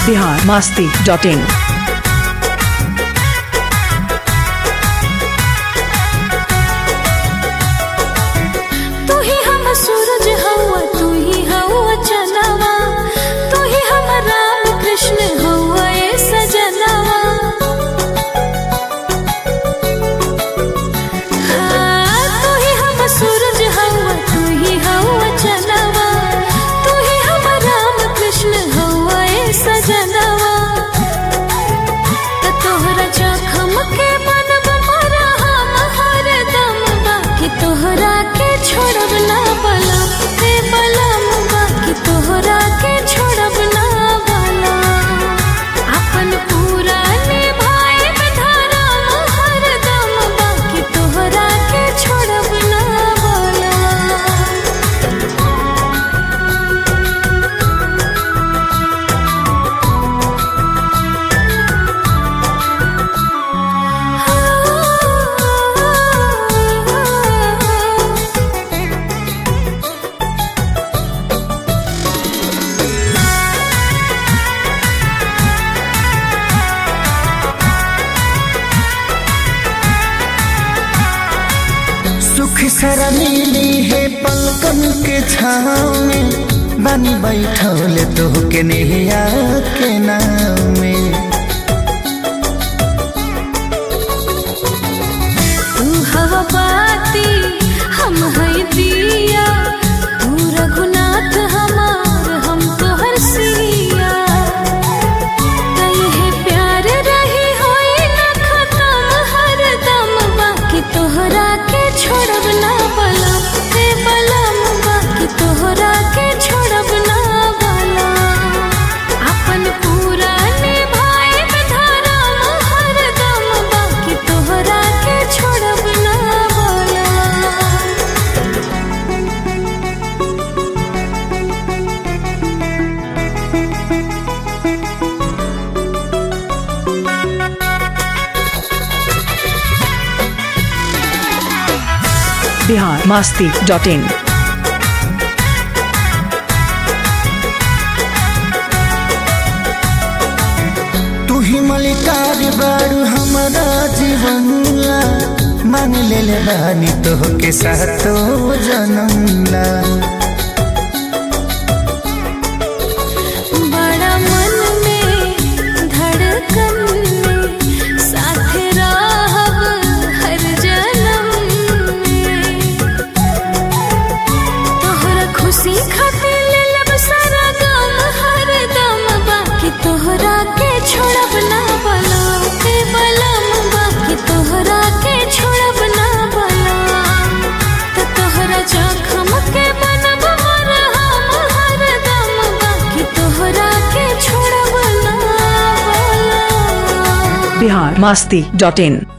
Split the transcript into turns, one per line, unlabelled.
Bihar Masti dot in
तू ही हम सूरज हवा तू ही हवा चनवा तू ही हम राम कृष्ण हवा ए सजनवा हाँ, तू ही हम सूरज हवा तू ही हवा चनवा तू ही हम राम कृष्ण हवा ए सजनवा त तोहरा जखम के मनब मरा हम हरदम बाकी तोहरा के छोड़ब ना बलम हे बलम बाकी तोहरा के छोड़ब ना बलम अपन पूरा निभाए धरम हरदम बाकी तोहरा के छोड़ब ना बलम
सुख सरा मिली है पलकन के छाँव में बनी बैठल तो के नेहिया के नाव में
तू हवा बाती हम है दिया तू रघुनाथ हमार हम तोहर सिया कहे प्यार रही होई न खत्म हरदम बाकी तोहरा के छोड़ब ना बलम हे बलम बाकी तोहरा के छोड़ब ना बलम अपन पूरा निभाए धरम हरदम बाकी तोहरा के छोड़ब ना बलम
बिहार मास्ती डॉट इन
तू ही मलिकार बारू हमारा जीवन ला मान ले ले बानी तो के साथो जन्म ला
बड़ा मन में धड़कन में साथ रहब हर जन्म में तोहरा खुशी खातिर ले लब सारा गम हर दम बाकी तोहरा के छोड़ब ना बलम के बलम बाकी तोहरा के छोड़ब ना बलम त तोहरा जखम के बनब मरहम हरदम बाकी तोहरा के छोड़ब ना बलम
बिहार मास्ती डॉट इन